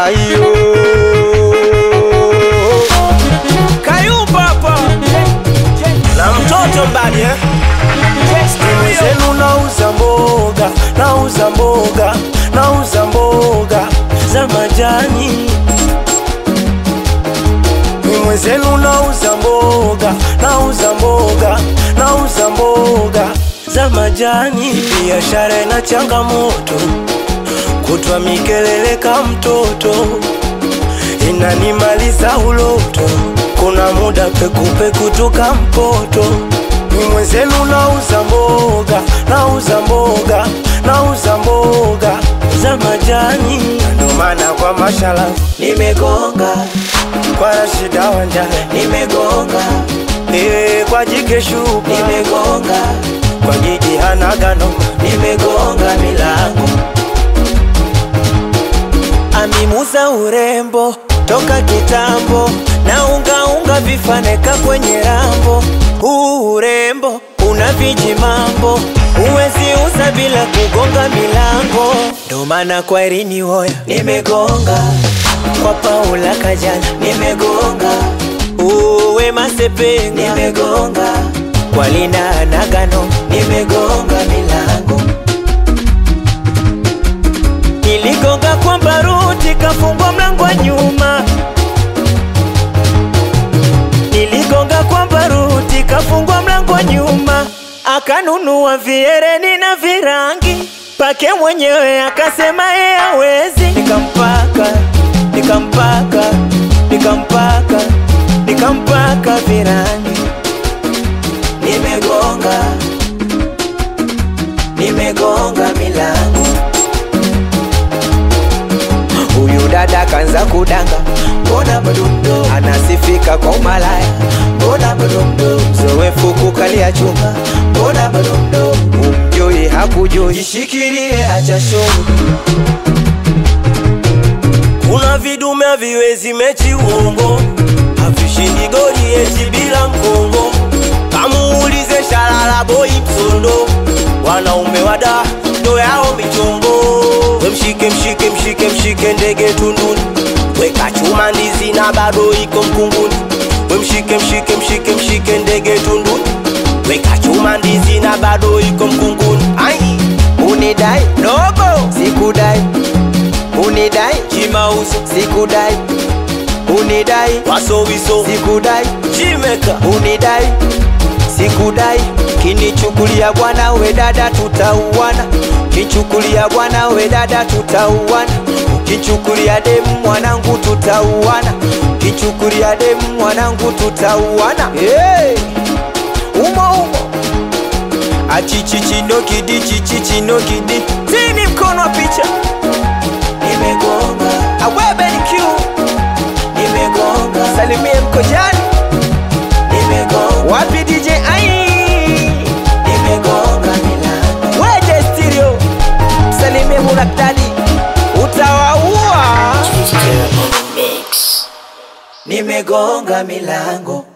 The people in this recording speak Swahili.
ayo Kayumba hapa na mtoto mbali eh? zenu nauza mboga nauza mboga nauza mboga za majani mimwe zenu nauza mboga nauza mboga nauza mboga za majani biashara ina changamoto kutwa mikelele ka mtoto inanimaliza uloto kuna muda pekupeku tuka mpoto ni mwenzenu nauza mboga nauza mboga nauza mboga za majani ndo maana kwa mashala nimegonga kwa rashida wanja nimegonga e, kwa jike shuka nimegonga kwa jiji hanagano nimegonga milango amimuza urembo toka kitambo na ungaunga vifaneka kwenye rambo huu urembo una viji mambo uwezi uza bila kugonga milango ndo maana kwa Irini Hoya nimegonga kwa Paula Kajana nimegonga uwe Masepe nimegonga kwa Lina Nagano nimegonga milango niligonga kwa baruti kafungwa mlango wa nyuma niligonga kwa baruti kafungwa mlango wa nyuma akanunua viereni na virangi pake mwenyewe akasema yeye hawezi nikampaka nikampaka nikampaka nikampaka virangi nimegonga nimegonga milango huyu dada kanza kudanga mbona mdundo anasifika kwa umalaya mbona mdundo mzoefu kukalia chuma mbona mdundo umjui hakujui jishikilie acha show kuna vidume haviwezi mechi uongo havishindi goli eti bila mkongo kamuulize shalala boi msondo wanaume wada ndo yao michongo we mshike mshike mshike mshike ndege tunduni weka chuma ndizi na bado iko mkunguni we mshike mshike mshike mshike ndege tunduni weka chuma ndizi na bado iko mkunguni ai unidai dogo sikudai unidai chimauzo sikudai unidai wasowiso sikudai chimeka unidai sikudai kinichukulia bwana we dada tutauana kichukulia bwana we dada tutauana ukichukulia demu mwanangu tutauana kichukulia demu mwanangu tutauana hey! umo umo achichichinokidi chichichinokidi tini mkono wa picha nimegonga awebeniq nimegonga salimie mkojani nimegonga wapi dj ai nimegonga milango weje stereo salimie munaktadi utawaua nimegonga milango